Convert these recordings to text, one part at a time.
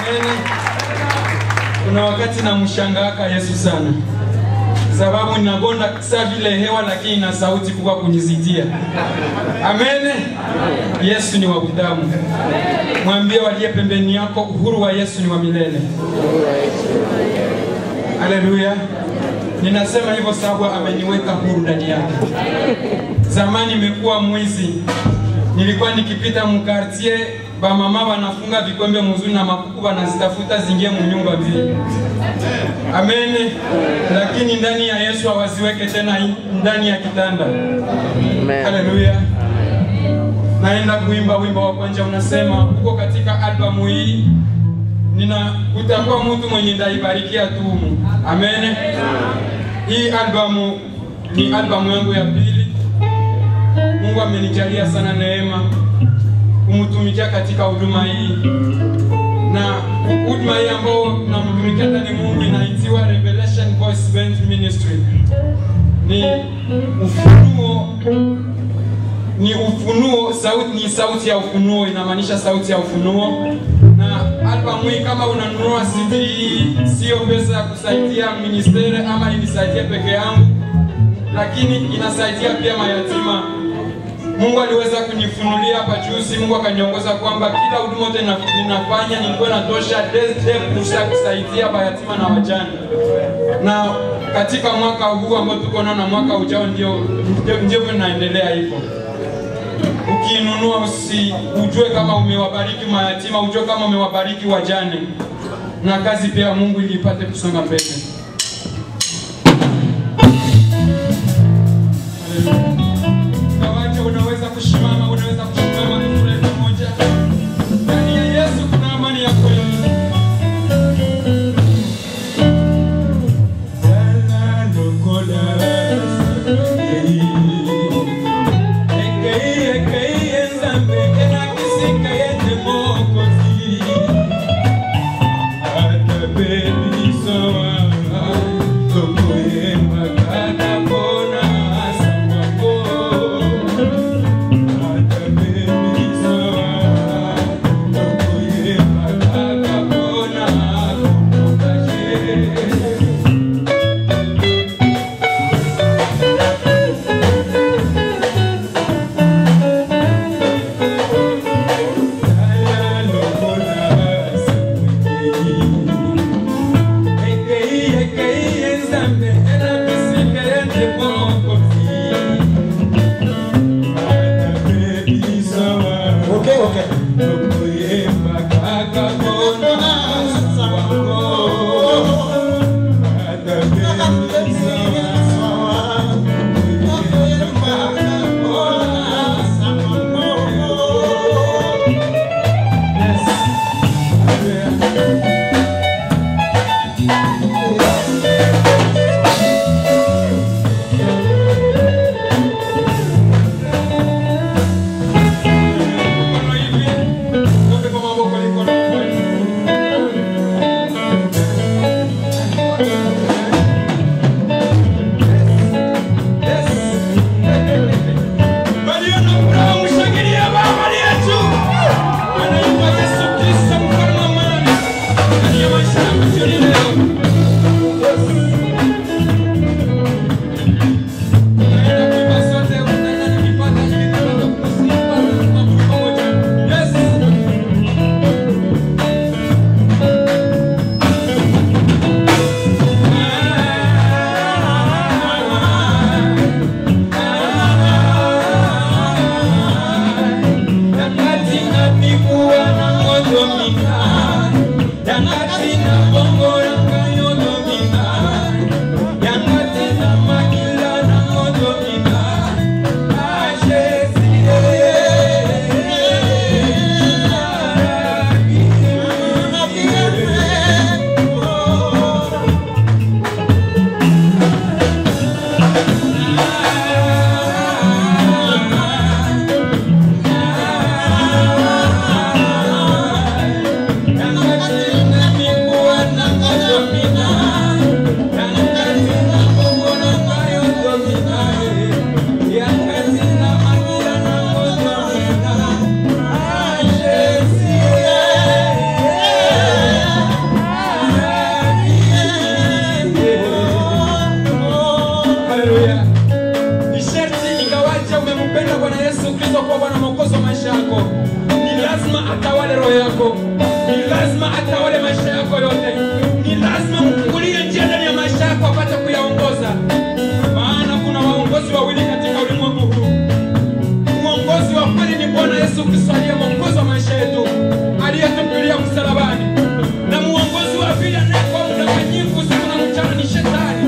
Amen. Kuna wakati namshangaaka Yesu sana, sababu ninagonda saa vile hewa, lakini na sauti kubwa kunizidia. Amen. Yesu ni wa kudamu. Mwambie waliye pembeni yako, uhuru wa Yesu ni wa milele. Haleluya. Ninasema hivyo sababu ameniweka huru ndani yake. Zamani imekuwa mwizi, nilikuwa nikipita mkartie bamama wanafunga vikombe mzuri na makuku wanazitafuta zingie munyumba mbili. Amen. Lakini ndani ya Yesu hawaziweke tena ndani ya kitanda. Haleluya. Naenda kuimba wimbo wa kwanza unasema, uko katika albamu hii nina utakuwa mtu mwenye ndaibarikia tu. Amen. Hii albamu ni albamu yangu ya pili. Mungu amenijalia sana neema kumtumikia katika huduma hii, na huduma hii ambao namtumikia ndani Mungu inaitiwa Revelation Voice Band Ministry. Ni ufunuo ni ufunuo sauti, ni sauti ya ufunuo, inamaanisha sauti ya ufunuo. Na albamu hii kama unanunua CD hii, sio pesa ya kusaidia ministeri ama inisaidie peke yangu, lakini inasaidia pia mayatima. Mungu aliweza kunifunulia hapa juzi, Mungu akaniongoza kwamba kila huduma yote ninafanya nilikuwa natosha fursa ya kusaidia mayatima na wajane, na katika mwaka huu ambao tuko nao na mwaka ujao ndio ndivyo naendelea hivyo ukiinunua usi ujue kama umewabariki mayatima, ujue kama umewabariki wajane, na kazi pia ya Mungu ili ipate kusonga mbele. Kawacha, unaweza kusimama, unaweza kusimama, tufurahi pamoja. Ndani ya Yesu kuna amani ya kweli. Baby, so Ni lazima atawale maisha yako yote. Ni lazima mfungulie njia ndani ya maisha yako apate kuyaongoza, maana kuna waongozi wawili katika ulimwengu huu. Mwongozi wa kweli ni Bwana Yesu Kristo aliye mwongozi wa maisha yetu, aliyetupilia msalabani, na mwongozi wa pili anayekuwa mdanganyifu usiku na mchana ni Shetani.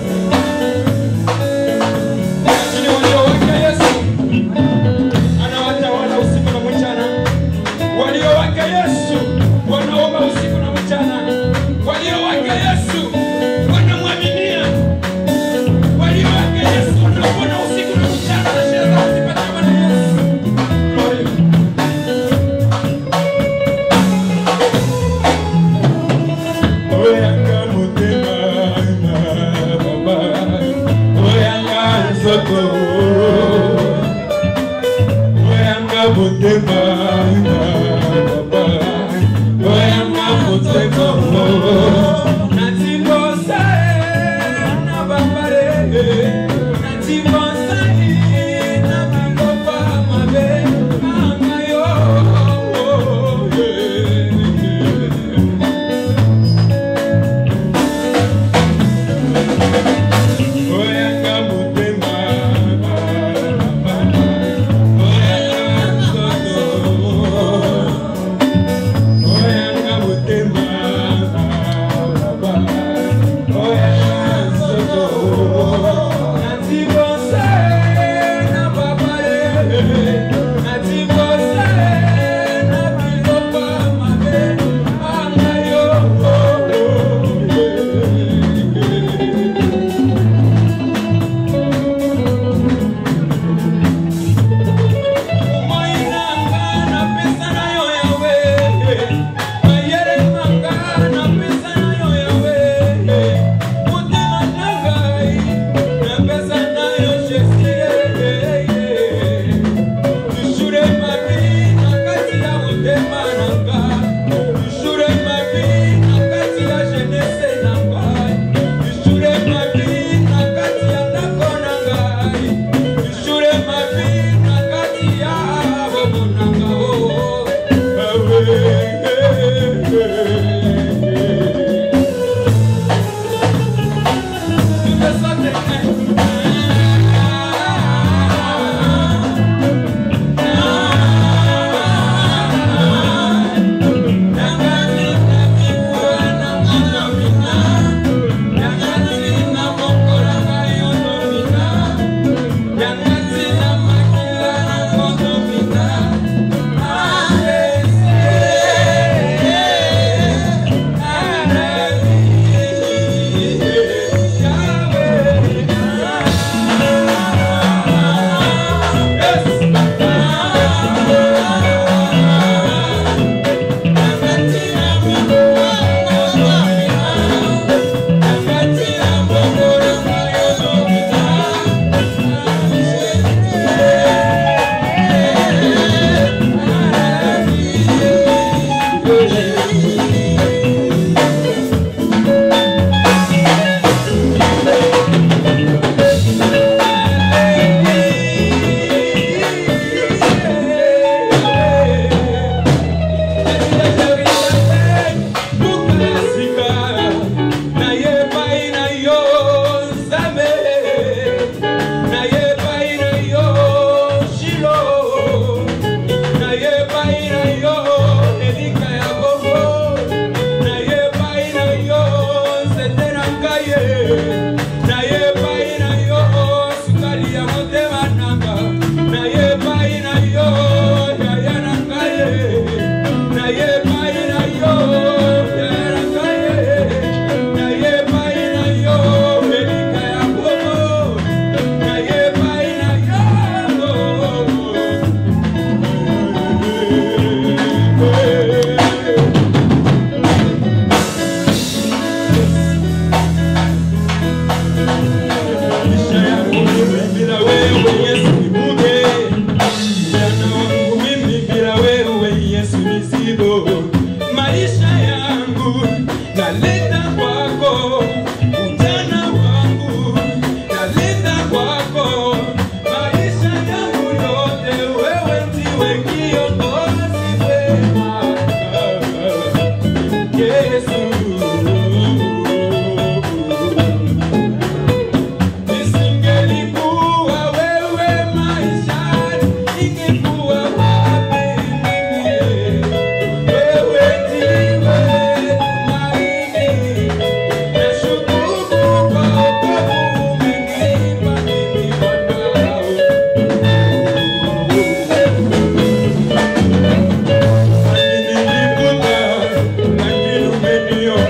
Lakini walio wake Yesu anawatawala usiku na mchana. Walio wake Yesu wanaomba usiku na mchana. Walio wake Yesu wanamwaminia. Walio wake Yesu wanapona usiku na mchana na shida zao zipate Bwana Yesu. Glory. oyanga motema na baba oyanga nzoto oyanga motema na baba oyanga motema Natibosa na babare, natibosa na biloba mabe, amayo. oyanga motema na baba oyanga nzoto oyanga motema na baba oyanga nzoto Natibosa na babare, natibosa na biloba mabe, amayo. Moinanga na pesa nayo yawe, mayere manga na pesa nayo yawe, motema nangai na pesa nayo Jésus. Tushure mabi na kati ya motema nanga, tushure mabi na kati ya jeunesse nangai, tushure mabi na kati ya ndako nangai, tushure mabi na kati ya bobo nanga oh.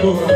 Bora.